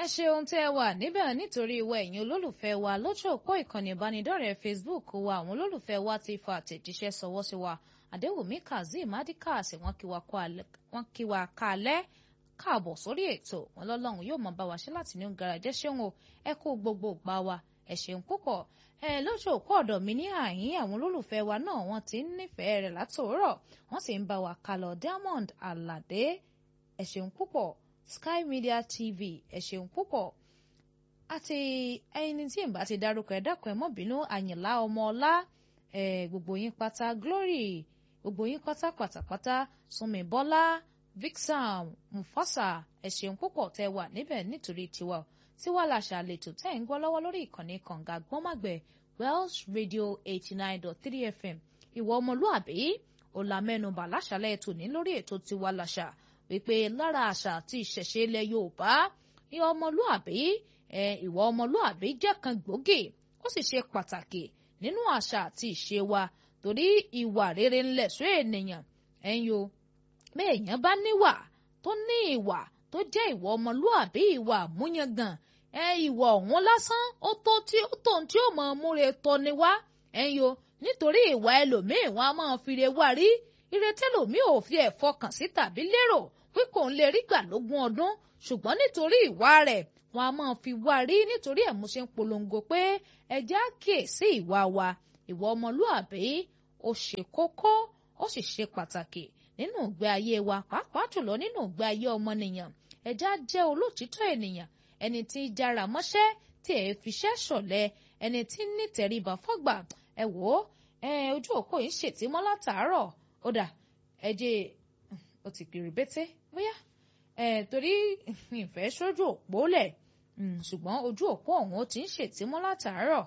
ẹ ṣeun tí ẹ wà níbẹ̀ nítorí ìwọ ẹ̀yin olólùfẹ́ wa lójú òpó ìkànnì ìbánidọ́rẹ̀ẹ́ Facebook wa àwọn olólùfẹ́ wa ti fa àtẹ̀jíṣẹ́ sọwọ́ sí wa Adéwùmí Kazeem Adikas wọ́n kí wa kálẹ́ káàbọ̀ sórí ètò wọn lọ́lọ́run yóò máa bá wa ṣe láti ní garaajẹ́ ṣéun o ẹ kú gbogbo gbà wa ẹ ṣeun púpọ̀ ẹ lójú òpó ọ̀dọ̀ mi ní àyín àwọn olólùfẹ́ wa náà wọ́n ti ń nífẹ̀ẹ́ rẹ̀ látòórọ̀ wọ́n sì ń bá wa kálọ̀ Diamond Alade ẹ ṣeun púpọ̀ Sky Media TV ẹ ṣeun púpọ̀ àti ẹni tí ìbá ti dárúkọ ẹ dákun ẹ mọ́ bínú Àyìnlá ọmọ ọlá ẹ gbogbo yín pátá Glory gbogbo yín pátá pátápátá Súnmi Bọ́lá Vixam Mufasa ẹ ṣeun púpọ̀ tẹ́ wà níbẹ̀ nítorí tiwa tiwa làṣà àlètò tẹ́ ń gbọ́ lọ́wọ́ lórí ìkànnì kànga gbọ́nmàgbẹ̀ Welsh Radio eighty nine dot three FM ìwọ ọmọlúàbí ọ̀làmẹ́nubà láṣàlẹ̀ tòní lórí ètò tiwa làṣà wípé lára àṣà àti ìṣẹ̀ṣe ilẹ̀ Yorùbá ìwọ ọmọlúàbí ìwọ ọmọlúàbí jẹ́ kan gbòógì ó sì ṣe pàtàkì nínú àṣà àti ìṣe wa torí ìwà rere ńlẹ̀ sọ ènìyàn ẹ̀yin o béèyàn bá níwà tó ní ìwà tó jẹ́ ìwà ọmọlúàbí ìwà àmúyangàn ẹ ìwà ọ̀hún lásán ó tó tí ó tó tí ó mọ múre tọ́ni wá ẹ̀yin o nítorí ìwà ẹlòmíì wọn a máa fi re wá rí ìrètí ẹlòmíì ò fi ẹ̀ fọkàn sí tàbí lérò pé kò ń lè rí gbà lógún ọdún ṣùgbọ́n nítorí ìwà rẹ̀ wọn a máa fi wá rí nítorí ẹ̀ mo ṣe ń polongo pé ẹ jẹ́ á kíyèsí ìwà wa ìwà ọmọlúàbí ó ṣe kókó ó sì ṣe pàtàkì nínú ìgbé ayé wa pàápàá jùlọ nínú ìgbé ayé ọmọnìyàn ẹ jẹ́ á jẹ́ olótìtọ́ ènìyàn ẹni tí ń jára mọ́ṣẹ́ tí ẹ fiṣẹ́ ṣọ̀lẹ ẹni tí ń nítẹríba fọ́gbà ẹ wò ó ojú òpó yìí ṣètìmọ́ látàárọ̀ ó dà ẹ jẹ́ ó ti kiri bété bóyá torí ìfẹ́ sójú òpó lẹ̀ ṣùgbọ́n ojú òpó ọ̀hún ó ti ń ṣètìmọ́ látàárọ̀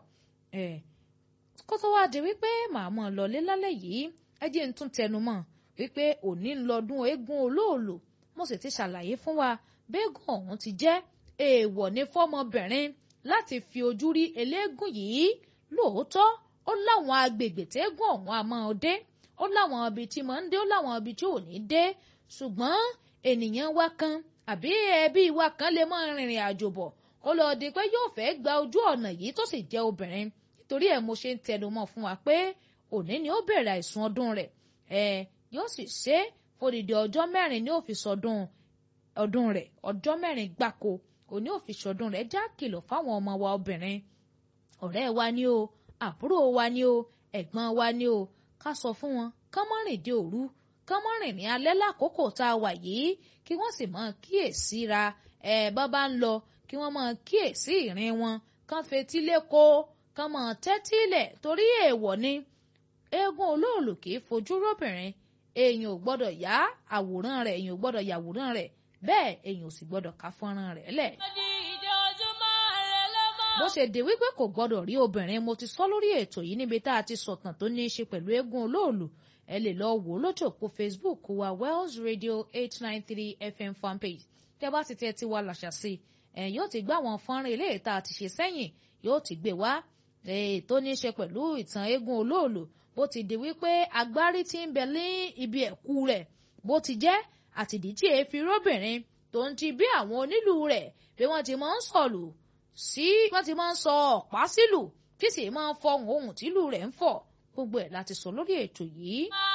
kó tó wáá di wípé màá mọ̀ lọlé lálẹ́ yìí ẹ jẹ́ ń tún tẹnu mọ́ wípé òní ń lọ́dún eégún olóòlò mo sì ti ṣàlàyé fún wa béégún ọ̀hún ti jẹ́ èèwọ̀ ní fọ́mọbìnrin láti fi ojú rí eléégún yìí lóòótọ́ ó láwọn agbègbè tẹ́gùn ọ̀hún a máa dé ó láwọn ibi tí máa ń dé ó láwọn ibi tí ò ní dé ṣùgbọ́n ènìyàn wa kan àbí ẹbí wa kan lè máa rìnrìn àjò bọ̀ kó lọ di pé yóò fẹ́ gba ojú ọ̀nà yìí tó sì jẹ́ obìnrin nítorí ẹ̀ mo ṣe ń tẹnu mọ́ fún wa pé òní ni ó bẹ̀rẹ̀ àìsùn ọdún rẹ̀ ẹ̀ yóò sì ṣe fòdìdí ọjọ́ mẹ́rin ní ó fi sọdún ọdún rẹ̀ ọjọ́ mẹ́rin gbáko òní ò fi sọdún rẹ̀ já kìlọ̀ fáwọn ọmọ wa obìnrin ọ̀rẹ́ wa ni o àbúrò wa ni o ẹ̀gbọ́n wa ni o ká sọ fún wọn kán mọ́ rìn dé òru kán mọ́ rìn ní alẹ́ lákòókò tá a wà yìí kí wọ́n sì máa kíyèsí ra ẹ̀ bá bá ń lọ kí wọ́n máa kíyèsí ìrìn wọn kán fetí lẹ́kọ́ kán máa tẹ́tí lẹ̀ torí èèwọ̀ ni eégún olóòlù kì í fojú róbìnrin èèyàn ò gbọ́dọ̀ yá àwòrán rẹ̀ èèyàn ò gbọ́dọ̀ yàwòrán rẹ̀ bẹ́ẹ̀ èèyàn ò sì gbọ́dọ̀ ká fọ́nrán rẹ̀ lẹ̀. bó ṣe dé wípé kò gbọ́dọ̀ rí obìnrin mo ti sọ lórí ètò yìí níbi tá a ti sọ̀tàn tó ní í ṣe pẹ̀lú eégún olóòlù ẹ lè lọ wò ó lójú òpó Facebook wa Wells Radio eight nine three FM fanpage tẹ́ bá ti tẹ́ ti wá làṣà sí ẹ yóò ti gbá àwọn fọ́nrán eléyìí tá a ti ṣe sẹ́yìn yóò ti gbé wá tó ní í ṣe pẹ̀lú ìtàn eégún olóòlù bó ti di wípé agbárí tí ń bẹ ní ibi ẹ̀kú rẹ̀ bó ti jẹ́ àtìdí tí èéfi róbìnrin tó ń ti bí àwọn onílù rẹ̀ bí wọ́n ti máa ń sọ̀lù sí wọ́n ti máa ń sọ ọ̀pá sílù tí sì máa ń fọhùn ohùn tìlù rẹ̀ ń fọ̀ gbogbo ẹ̀ láti sọ lórí ètò yìí.